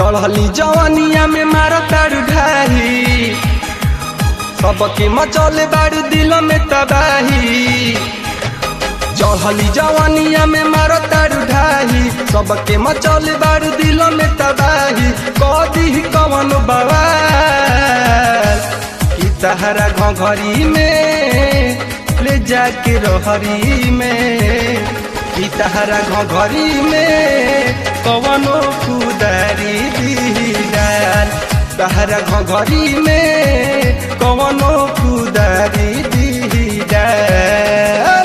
चढ़ली जवानिया में मारा तारू ढाही सबके मचौले बारू दिल में तबाही चढ़ली जवानिया में मारा तारू ढाही सबके मचौले बारू दिल में तबाही कदी कवन बवाल कि तहरा घरी में ले जाके रहरी में कि तहरा घरी में कवनो कुदारी दीदार तहरा घरी में कवनो कुदारी दीदार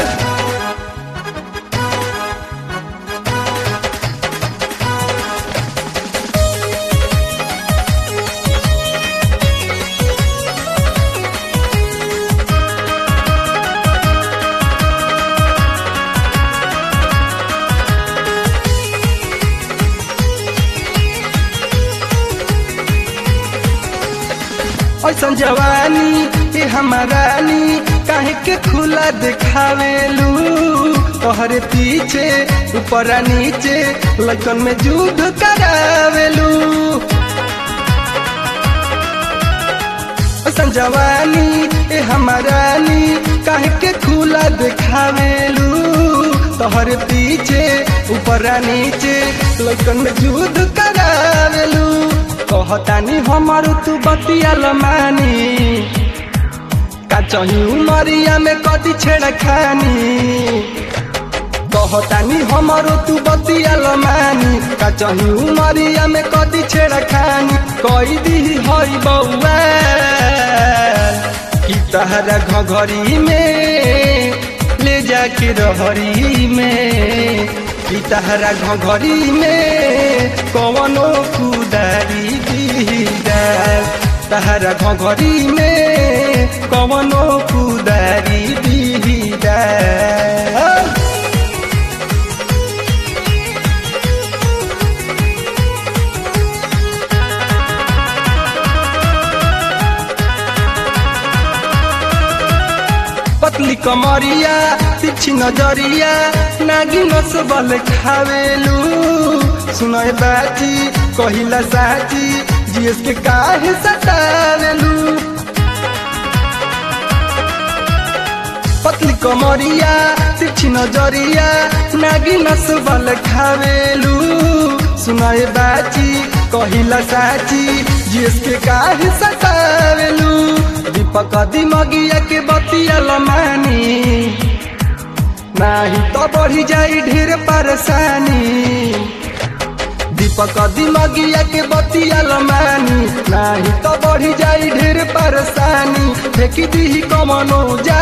ऐसन जवानी ए हमारानी काहे के खुला देखावेलू तोहरे पीछे ऊपर नीचे लगन में युद्ध करावेलू ऐसन जवानी ए हमारानी काहे के खुला देखावेलू तोहरे पीछे ऊपर नीचे लगन में युद्ध करावेलू कहतानी हमार तू बतिया मानी का चही उमरिया में कदी छेड़ खानी कहतानी हमार तू बतिया मानी का चही उमरिया में कदी छेड़ खानी कई दी हई बउआ कि तहरा घघरी में ले जाके रहरी में कि तहरा घघरी में कवनो कुदारी दीदार तहरा घघरी में कवनो कुदारी दीदार पतली कमरिया तिछी नजरिया नागी नसबल खावेलू सुनय बाची कहिला साची जीएस के काहे सतावेलू पतली कमरिया तिछी नजरिया नागी नसबल खावेलू सुनय बाची कहिला साची जीएस के काहे सतावेलू दीपक दिमगिया के बतिया लमानी नाही तो बढ़ी जाई ढेर परेशानी दीपक दिमगिया के बतिया लमानी नाही तो बढ़ी जाई ढेर परेशानी फेंकी दी कमनो जा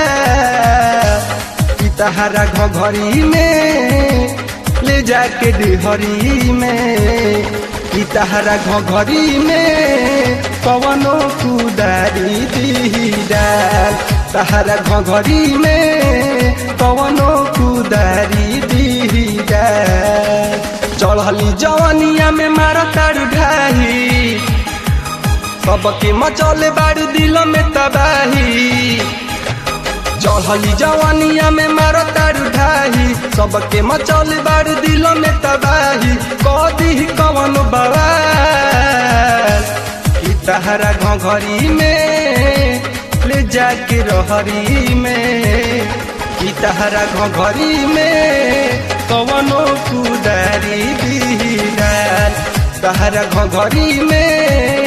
तहरा घघरी में ले जाके डेहरी में तहरा घघरी में कवनो कुदारी दीदार तहरा घघरी में कवनो कुदारी दीदार चढ़ली जवानिया में मारा तारू ढाही सबके मचौले बारू दिल में तबाही चढ़ली जवानिया में मारो तारू ढाही सबके मचौल बारू दिल में तबाही कदी कवन बवाल कि तहरा घघरी में ले जाके रहरी में कि तहरा घघरी में कवनो कुदारी दीदार तहरा घघरी में